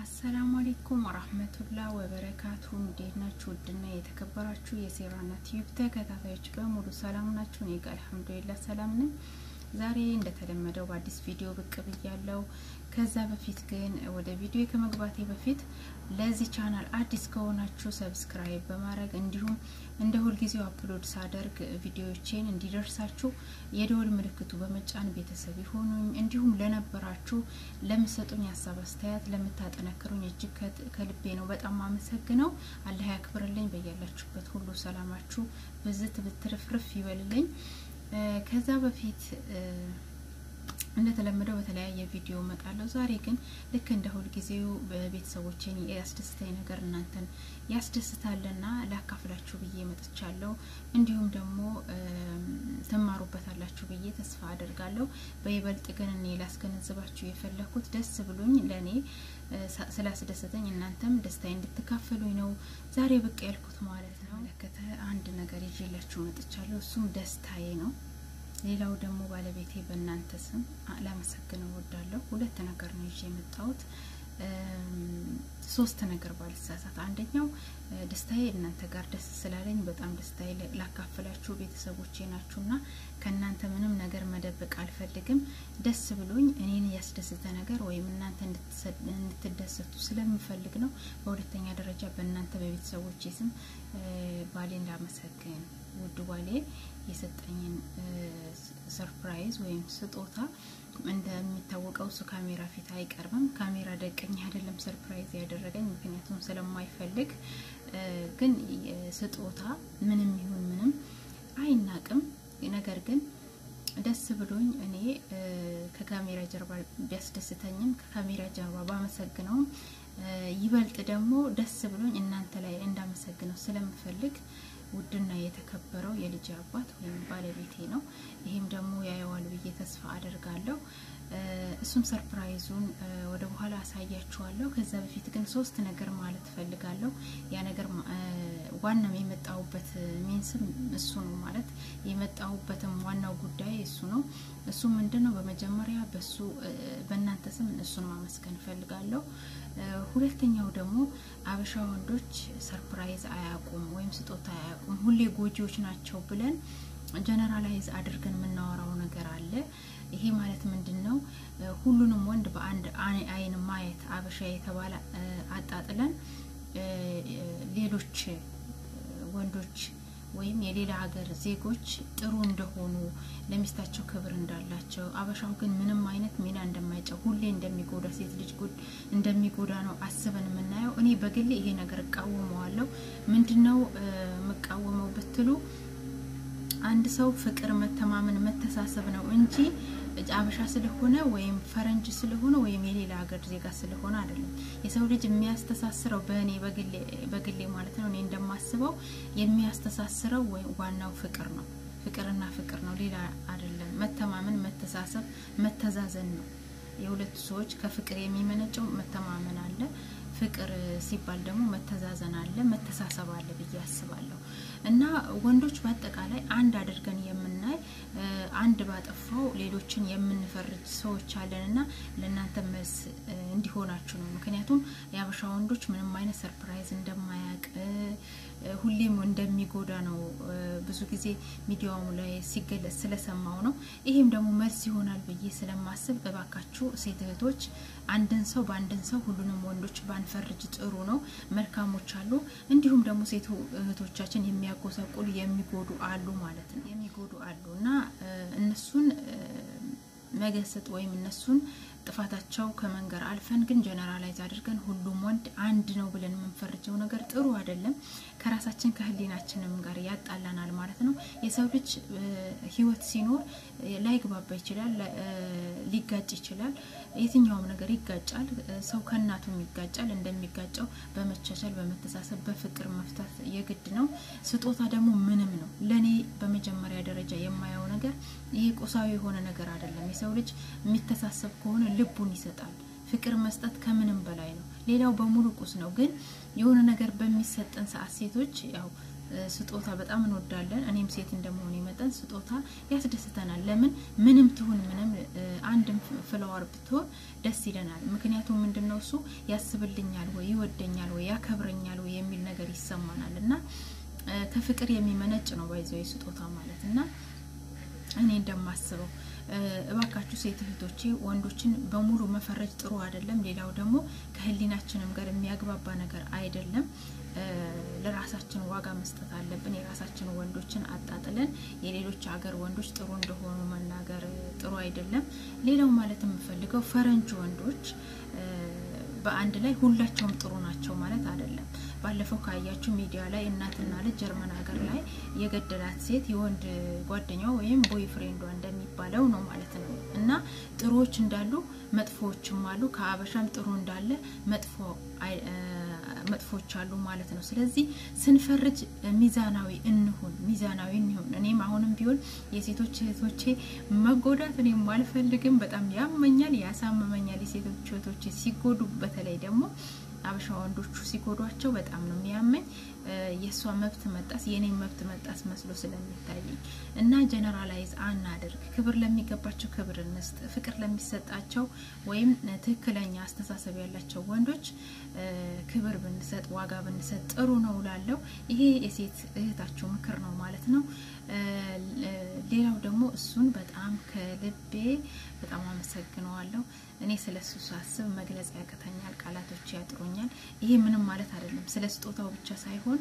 አሰላሙ አሌይኩም ወራህመቱላህ ወበረካቱ። እንዴት ናችሁ? ውድና የተከበራችሁ የሴራና ቲዩብ ተከታታዮች በሙሉ ሰላም ናችሁ? እኔ ጋር አልሐምዱሊላህ ሰላም ነኝ። ዛሬ እንደተለመደው በአዲስ ቪዲዮ ብቅ ብያለው። ከዛ በፊት ግን ወደ ቪዲዮ ከመግባቴ በፊት ለዚህ ቻናል አዲስ ከሆናችሁ ሰብስክራይብ በማድረግ እንዲሁም እንደ ሁልጊዜው አፕሎድ ሳደርግ ቪዲዮዎቼን እንዲደርሳችሁ የደወል ምልክቱ በመጫን ቤተሰብ ይሆኑኝ። እንዲሁም ለነበራችሁ ለምሰጡኝ ሀሳብ አስተያየት፣ ለምታጠነክሩኝ እጅግ ከልቤ ነው በጣም አመሰግነው። አላህ ያክብርልኝ። በያላችሁበት ሁሉ ሰላማችሁ ብዝት ብትርፍርፍ ይበልልኝ። ከዛ በፊት እንደተለመደው በተለያየ ቪዲዮ እመጣለሁ። ዛሬ ግን ልክ እንደ ሁልጊዜው በቤተሰቦችን ያስደስተኝ ነገር እናንተን ያስደስታልና ላካፍላችሁ ብዬ መጥቻለሁ። እንዲሁም ደግሞ ትማሩበታላችሁ ብዬ ተስፋ አደርጋለሁ። በይበልጥ ግን እኔ ላስገነዝባችሁ የፈለኩት ደስ ብሎኝ ለእኔ ስላስደሰተኝ እናንተም ደስታዬ እንድትካፈሉኝ ነው ዛሬ ብቅ ያልኩት ማለት ነው። መለከተ አንድ ነገር ይዤላችሁ መጥቻለሁ። እሱም ደስታዬ ነው። ሌላው ደግሞ ባለቤቴ በእናንተ ስም ላመሰግነው እወዳለሁ። ሁለት ነገር ነው ይዤ የመጣሁት ሶስት ነገር ባልሳሳት። አንደኛው ደስታዬ እናንተ ጋር ደስ ስላለኝ በጣም ደስታዬ ላካፍላችሁ ቤተሰቦቼ ናችሁና ከእናንተ ምንም ነገር መደበቅ አልፈልግም። ደስ ብሎኝ እኔን ያስደስተ ነገር ወይም እናንተ እንድትደሰቱ ስለምፈልግ ነው። በሁለተኛ ደረጃ በእናንተ በቤተሰቦቼ ስም ባሌን ላመሰግን ውድ ባሌ የሰጠኝን ሰርፕራይዝ ወይም ስጦታ እንደሚታወቀው እሱ ካሜራ ፊት አይቀርብም። ካሜራ ደቀኝ አይደለም ሰርፕራይዝ ያደረገኝ ምክንያቱም ስለማይፈልግ፣ ግን ስጦታ ምንም ይሁን ምንም አይናቅም። ነገር ግን ደስ ብሎኝ እኔ ከካሜራ ጀርባ ቢያስደስተኝም ከካሜራ ጀርባ ባመሰግነውም ይበልጥ ደግሞ ደስ ብሎኝ እናንተ ላይ እንዳመሰግነው ስለምፈልግ ውድና የተከበረው የልጅ አባት ወይም ባለቤቴ ነው። ይሄም ደግሞ ያየዋል ብዬ ተስፋ አደርጋለሁ። እሱም ሰርፕራይዙን ወደ በኋላ አሳያችኋለሁ። ከዛ በፊት ግን ሶስት ነገር ማለት ፈልጋለሁ። ያ ነገር ዋናም የመጣሁበት ሚንስም እሱ ነው ማለት የመጣሁበትም ዋናው ጉዳይ እሱ ነው። እሱ ምንድን ነው? በመጀመሪያ በሱ በእናንተ ስም እሱን ማመስገን ፈልጋለሁ። ሁለተኛው ደግሞ አበሻ ወንዶች ሰርፕራይዝ አያውቁም ወይም ስጦታ አያውቁም፣ ሁሌ ጎጂዎች ናቸው ብለን ጀነራላይዝ አድርገን የምናወራው ነገር አለ። ይሄ ማለት ምንድን ነው? ሁሉንም ወንድ በአንድ አይን ማየት አበሻ የተባለ አጣጥለን ሌሎች ወንዶች ወይም የሌላ ሀገር ዜጎች ጥሩ እንደሆኑ ለሚስታቸው ክብር እንዳላቸው አበሻው ግን ምንም አይነት ሚና እንደማይጫው ሁሌ እንደሚጎዳ ሴት ልጅ ጉድ እንደሚጎዳ ነው አስበን የምናየው። እኔ በግሌ ይሄ ነገር እቃወመዋለሁ። ምንድነው የምቃወመው ብትሉ አንድ ሰው ፍቅር፣ መተማመን፣ መተሳሰብ ነው እንጂ አበሻ ስለሆነ ወይም ፈረንጅ ስለሆነ ወይም የሌላ ሀገር ዜጋ ስለሆነ አይደለም። የሰው ልጅ የሚያስተሳስረው በእኔ በግሌ ማለት ነው እኔ እንደማስበው የሚያስተሳስረው ዋናው ፍቅር ነው። ፍቅርና ፍቅር ነው፣ ሌላ አይደለም። መተማመን፣ መተሳሰብ፣ መተዛዘን ነው። የሁለቱ ሰዎች ከፍቅር የሚመነጨው መተማመን አለ። ፍቅር ሲባል ደግሞ መተዛዘን አለ፣ መተሳሰብ አለ ብዬ አስባለሁ። እና ወንዶች በአጠቃላይ አንድ አድርገን የምናይ አንድ ባጠፋው ሌሎችን የምንፈርጅ ሰዎች አለን እና ለእናንተ መልስ እንዲሆናችሁ ነው። ምክንያቱም የአበሻ ወንዶች ምንም አይነት ሰርፕራይዝ እንደማያውቅ ሁሌም እንደሚጎዳ ነው ብዙ ጊዜ ሚዲያውም ላይ ሲገለጽ ስለሰማው ነው። ይሄም ደግሞ መልስ ይሆናል ብዬ ስለማስብ እባካችሁ ሴት እህቶች አንድን ሰው በአንድን ሰው ሁሉንም ወንዶች ባንፈርጅ ጥሩ ነው። መልካሞች አሉ፣ እንዲሁም ደግሞ ሴት እህቶቻችን የሚያጎሳቁሉ የሚጎዱ አሉ ማለት ነው። የሚጎዱ አሉ እና እነሱን መገሰጥ ወይም እነሱን ጥፋታቸው ከመንገር አልፈን ግን ጀነራላይዝ አድርገን ሁሉም ወንድ አንድ ነው ብለን የምንፈርጀው ነገር ጥሩ አይደለም። ከራሳችን ከህሊናችንም ጋር ያጣላናል ማለት ነው። የሰው ልጅ ህይወት ሲኖር ላይግባባ ይችላል፣ ሊጋጭ ይችላል። የትኛውም ነገር ይጋጫል። ሰው ከእናቱም ይጋጫል። እንደሚጋጨው በመቻቻል በመተሳሰብ በፍቅር መፍታት የግድ ነው። ስጦታ ደግሞ ምንም ነው። ለእኔ በመጀመሪያ ደረጃ የማየው ነገር ይሄ ቁሳዊ የሆነ ነገር አይደለም። የሰው ልጅ የሚተሳሰብ ከሆነ ልቡን ይሰጣል። ፍቅር መስጠት ከምንም በላይ ነው። ሌላው በሙሉ ቁስ ነው። ግን የሆነ ነገር በሚሰጠን ሰዓት ሴቶች ያው ስጦታ በጣም እንወዳለን። እኔም ሴት እንደመሆኑ መጠን ስጦታ ያስደስተናል። ለምን ምንም ትሁን ምንም አንድም ፍለዋር ብትሆን ደስ ይለናል። ምክንያቱም ምንድነው እሱ ያስብልኛል ወይ ይወደኛል ወይ ያከብረኛል ወይ የሚል ነገር ይሰማናል እና ከፍቅር የሚመነጭ ነው ባይዘው ስጦታ ማለት እና እኔ እንደማስበው እባካችሁ ሴት እህቶቼ ወንዶችን በሙሉ መፈረጅ ጥሩ አይደለም። ሌላው ደግሞ ከህሊናችንም ጋር የሚያግባባ ነገር አይደለም። ለራሳችን ዋጋ መስጠት አለብን። የራሳችን ወንዶችን አጣጥለን የሌሎች ሀገር ወንዶች ጥሩ እንደሆኑ መናገር ጥሩ አይደለም። ሌላው ማለት የምፈልገው ፈረንጅ ወንዶች በአንድ ላይ ሁላቸውም ጥሩ ናቸው ማለት አይደለም። ባለፈው ካያችሁ ሚዲያ ላይ እናትና ልጅ ጀርመን ሀገር ላይ የገደላት ሴት የወንድ ጓደኛዋ ወይም ቦይ ፍሬንዷ እንደሚባለው ነው ማለት ነው። እና ጥሩዎች እንዳሉ መጥፎዎችም አሉ። ከአበሻም ጥሩ እንዳለ መጥፎ መጥፎች አሉ ማለት ነው። ስለዚህ ስንፈርጅ ሚዛናዊ እንሁን፣ ሚዛናዊ እንሁን። እኔም አሁንም ቢሆን የሴቶች እህቶቼ መጎዳት እኔም አልፈልግም። በጣም ያመኛል፣ ያሳምመኛል። የሴቶች እህቶቼ ሲጎዱ፣ በተለይ ደግሞ አበሻ ወንዶቹ ሲጎዷቸው በጣም ነው የሚያመኝ። የእሷ መብት መጣስ የኔ መብት መጣስ መስሎ ስለሚታየኝ እና ጀነራላይዝ አናድርግ። ክብር ለሚገባቸው ክብር እንስጥ። ፍቅር ለሚሰጣቸው ወይም ትክክለኛ አስተሳሰብ ያላቸው ወንዶች ክብር ብንሰጥ፣ ዋጋ ብንሰጥ ጥሩ ነው ላለው ይሄ የሴት እህታችሁ ምክር ነው ማለት ነው። ሌላው ደግሞ እሱን በጣም ከልቤ በጣም አመሰግነዋለሁ። እኔ ስለ እሱ ሳስብ መግለጽ ያቅተኛል፣ ቃላቶች ያጥሩኛል። ይሄ ምንም ማለት አይደለም። ስለ ስጦታው ብቻ ሳይሆን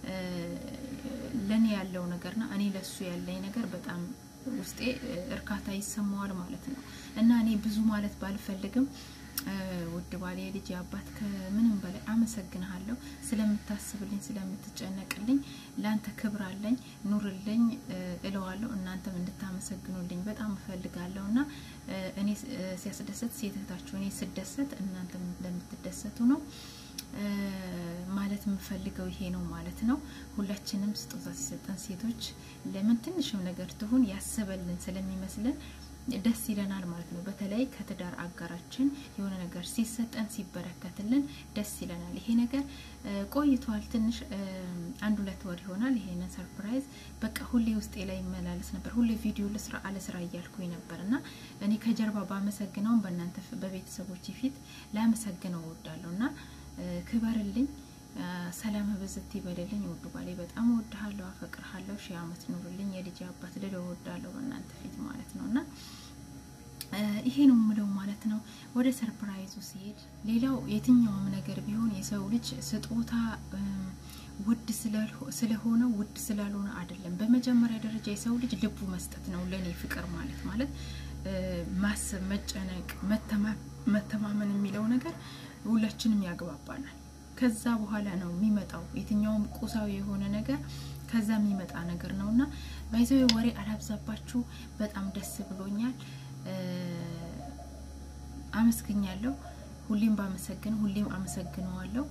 ለእኔ ያለው ነገርና እኔ ለሱ ያለኝ ነገር በጣም ውስጤ እርካታ ይሰማዋል ማለት ነው እና እኔ ብዙ ማለት ባልፈልግም ውድ ባሌ ልጅ አባት ከምንም በላይ አመሰግንሃለሁ ስለምታስብልኝ ስለምትጨነቅልኝ ለአንተ ክብር አለኝ ኑርልኝ እለዋለሁ እናንተም እንድታመሰግኑልኝ በጣም እፈልጋለሁ እና እኔ ሲያስደሰት ሴት እህታችሁ እኔ ስደሰት እናንተም እንደምትደሰቱ ነው ማለት የምፈልገው ይሄ ነው ማለት ነው ሁላችንም ስጦታ ሲሰጠን ሴቶች ለምን ትንሽም ነገር ትሁን ያሰበልን ስለሚመስልን ደስ ይለናል ማለት ነው። በተለይ ከትዳር አጋራችን የሆነ ነገር ሲሰጠን ሲበረከትልን ደስ ይለናል። ይሄ ነገር ቆይቷል፣ ትንሽ አንድ ሁለት ወር ይሆናል። ይሄንን ሰርፕራይዝ በቃ ሁሌ ውስጤ ላይ ይመላለስ ነበር። ሁሌ ቪዲዮ ለስራ አለስራ እያልኩኝ ነበር እና እኔ ከጀርባ ባመሰግነውም በእናንተ በቤተሰቦች ፊት ላመሰግነው እወዳለሁ እና ክበርልኝ ሰላም ብዝት ይበልልኝ። ውዱ ባሌ በጣም እወድሃለሁ፣ አፈቅርሃለሁ። ሺህ ዓመት ኑርልኝ። የልጅ አባት ልል እወዳለሁ በእናንተ ፊት ማለት ነው እና ይሄ ነው የምለው ማለት ነው። ወደ ሰርፕራይዙ ሲሄድ ሌላው የትኛውም ነገር ቢሆን የሰው ልጅ ስጦታ ውድ ስለሆነ ውድ ስላልሆነ አይደለም። በመጀመሪያ ደረጃ የሰው ልጅ ልቡ መስጠት ነው ለእኔ ፍቅር ማለት ማለት ማሰብ፣ መጨነቅ፣ መተማመን የሚለው ነገር ሁላችንም ያግባባናል። ከዛ በኋላ ነው የሚመጣው የትኛውም ቁሳዊ የሆነ ነገር ከዛ የሚመጣ ነገር ነው እና ባይዘው ወሬ አላብዛባችሁ። በጣም ደስ ብሎኛል፣ አመስግኛለሁ። ሁሌም ባመሰግን ሁሌም አመሰግነዋለሁ።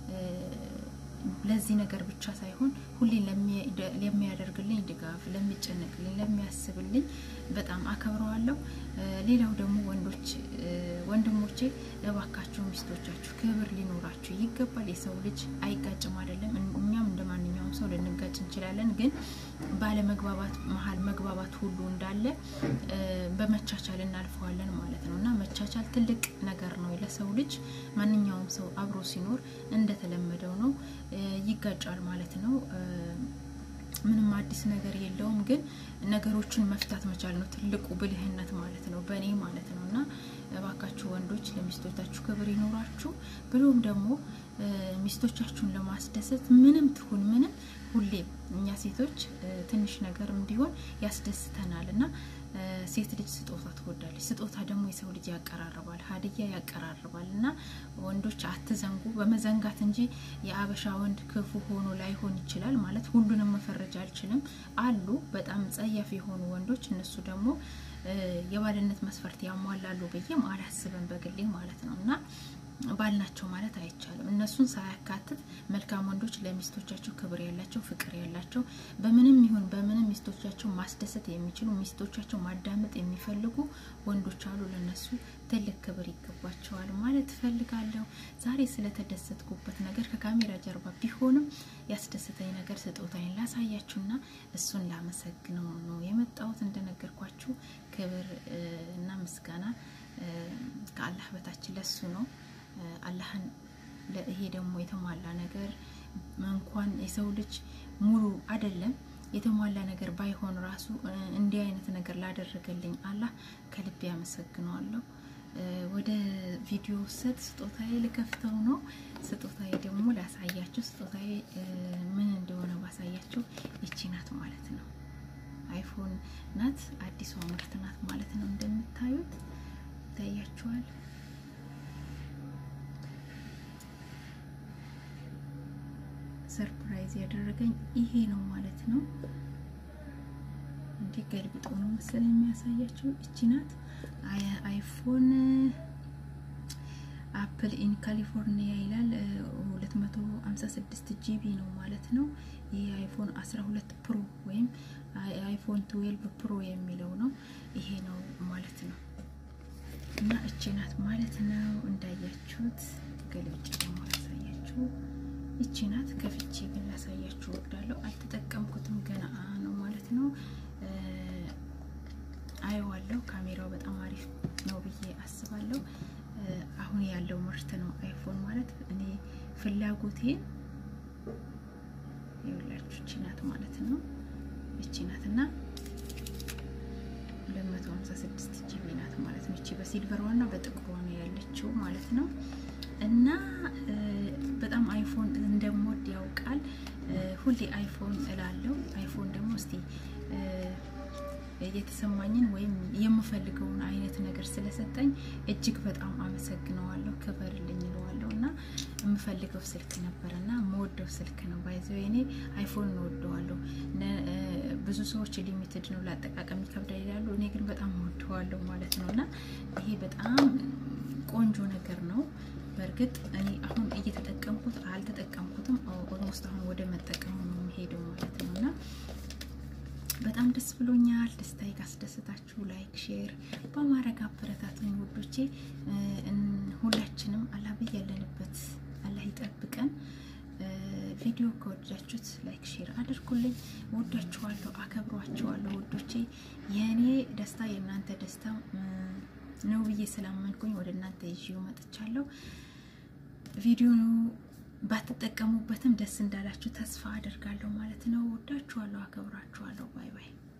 ለዚህ ነገር ብቻ ሳይሆን ሁሌ ለሚያደርግልኝ ድጋፍ፣ ለሚጨነቅልኝ፣ ለሚያስብልኝ በጣም አከብረዋለሁ። ሌላው ደግሞ ወንዶች ወንድሞቼ እባካችሁ ሚስቶቻችሁ ክብር ሊኖራችሁ ይገባል። የሰው ልጅ አይጋጭም አይደለም። እኛም እንደ ማንኛውም ሰው ልንጋጭ እንችላለን። ግን ባለመግባባት መሀል መግባባት ሁሉ እንዳለ በመቻቻል እናልፈዋለን ማለት ነው እና መቻቻል ትልቅ ነገር ነው ለሰው ልጅ። ማንኛውም ሰው አብሮ ሲኖር እንደተለመደው ነው ይጋጫል ማለት ነው። ምንም አዲስ ነገር የለውም። ግን ነገሮችን መፍታት መቻል ነው ትልቁ ብልህነት ማለት ነው፣ በእኔ ማለት ነው እና እባካችሁ ወንዶች ለሚስቶቻችሁ ክብር ይኖራችሁ። ብሎም ደግሞ ሚስቶቻችሁን ለማስደሰት ምንም ትሁን ምንም ሁሌም እኛ ሴቶች ትንሽ ነገርም ቢሆን ያስደስተናል እና ሴት ልጅ ስጦታ ትወዳለች። ስጦታ ደግሞ የሰው ልጅ ያቀራርባል፣ ሀዲያ ያቀራርባል እና ወንዶች አትዘንጉ። በመዘንጋት እንጂ የአበሻ ወንድ ክፉ ሆኖ ላይሆን ይችላል ማለት ሁሉንም መፈረጅ አልችልም። አሉ በጣም ጸያፍ የሆኑ ወንዶች፣ እነሱ ደግሞ የባልነት መስፈርት ያሟላሉ ብዬም አላስብም በግሌ ማለት ነው እና ባል ናቸው ማለት አይቻልም። እነሱን ሳያካትት መልካም ወንዶች ለሚስቶቻቸው ክብር ያላቸው ፍቅር ያላቸው በምንም ይሁን በምንም ሚስቶቻቸው ማስደሰት የሚችሉ ሚስቶቻቸው ማዳመጥ የሚፈልጉ ወንዶች አሉ። ለነሱ ትልቅ ክብር ይገባቸዋል ማለት እፈልጋለሁ። ዛሬ ስለተደሰትኩበት ነገር ከካሜራ ጀርባ ቢሆንም ያስደሰተኝ ነገር ስጦታዬን ላሳያችሁና እሱን ላመሰግነው ነው የመጣሁት። እንደነገርኳችሁ ክብር እና ምስጋና ከአላህ በታች ለሱ ነው። አላህን ይሄ ደግሞ የተሟላ ነገር እንኳን የሰው ልጅ ሙሉ አይደለም የተሟላ ነገር ባይሆን ራሱ እንዲህ አይነት ነገር ላደረገልኝ አላህ ከልቤ ያመሰግነዋለሁ። ወደ ቪዲዮ ሰጥ ስጦታዬ ልከፍተው ነው። ስጦታዬ ደግሞ ላሳያችሁ። ስጦታዬ ምን እንደሆነ ባሳያችሁ ይቺ ናት ማለት ነው። አይፎን ናት፣ አዲሷ ምርት ናት ማለት ነው። እንደምታዩት ይታያችኋል። ሰርፕራይዝ ያደረገኝ ይሄ ነው ማለት ነው። እንዲህ ገልብጦ ነው መሰለኝ የሚያሳያቸው። እቺ ናት አይፎን አፕል ኢን ካሊፎርኒያ ይላል። 256 ጂቢ ነው ማለት ነው። ይህ አይፎን 12 ፕሮ ወይም አይፎን 12 ፕሮ የሚለው ነው። ይሄ ነው ማለት ነው። እና እቺ ናት ማለት ነው። እንዳያችሁት ገልብጭ ደግሞ ያሳያችሁ ይቺ ናት። ከፍቼ ግን ላሳያችሁ እወዳለሁ። አልተጠቀምኩትም ገና ነው ማለት ነው። አየዋለሁ። ካሜራው በጣም አሪፍ ነው ብዬ አስባለሁ። አሁን ያለው ምርት ነው አይፎን ማለት እኔ ፍላጎቴን ይኸውላችሁ እቺ ናት ማለት ነው። እቺ ናት እና 256 ጂቢ ናት ማለት ነው። እቺ በሲልቨር ዋና በጥቁር ዋና ያለችው ማለት ነው። እና በጣም አይፎን እንደምወድ ያውቃል። ሁሌ አይፎን እላለሁ። አይፎን ደግሞ እስቲ የተሰማኝን ወይም የምፈልገውን አይነት ነገር ስለሰጠኝ እጅግ በጣም አመሰግነዋለሁ። ክበርልኝ እለዋለሁ። እና የምፈልገው ስልክ ነበር እና የምወደው ስልክ ነው። ባይዘው እኔ አይፎን እንወደዋለሁ። ብዙ ሰዎች ሊሚትድ ነው ለአጠቃቀም ይከብዳል ይላሉ። እኔ ግን በጣም እወደዋለሁ ማለት ነው። እና ይሄ በጣም ቆንጆ ነገር ነው። በእርግጥ እኔ አሁን እየተጠቀምኩት አልተጠቀምኩትም። ኦልሞስት አሁን ወደ መጠቀሙ ነው የሚሄደው ማለት ነው እና በጣም ደስ ብሎኛል። ደስታዬ ካስደሰታችሁ ላይክ፣ ሼር በማድረግ አበረታቱኝ ውዶቼ። ሁላችንም አላህ ያለንበት አላህ ይጠብቀን። ቪዲዮ ከወደዳችሁት ላይክ ሼር አድርጉልኝ። ወዳችኋለሁ፣ አከብሯችኋለሁ ውዶቼ። የእኔ ደስታ የእናንተ ደስታ ነው ብዬ ስላመንኩኝ ወደ እናንተ ይዤው መጥቻለሁ። ቪዲዮ ባትጠቀሙበትም ደስ እንዳላችሁ ተስፋ አደርጋለሁ ማለት ነው። ወዳችኋለሁ፣ አከብራችኋለሁ። ባይ ባይ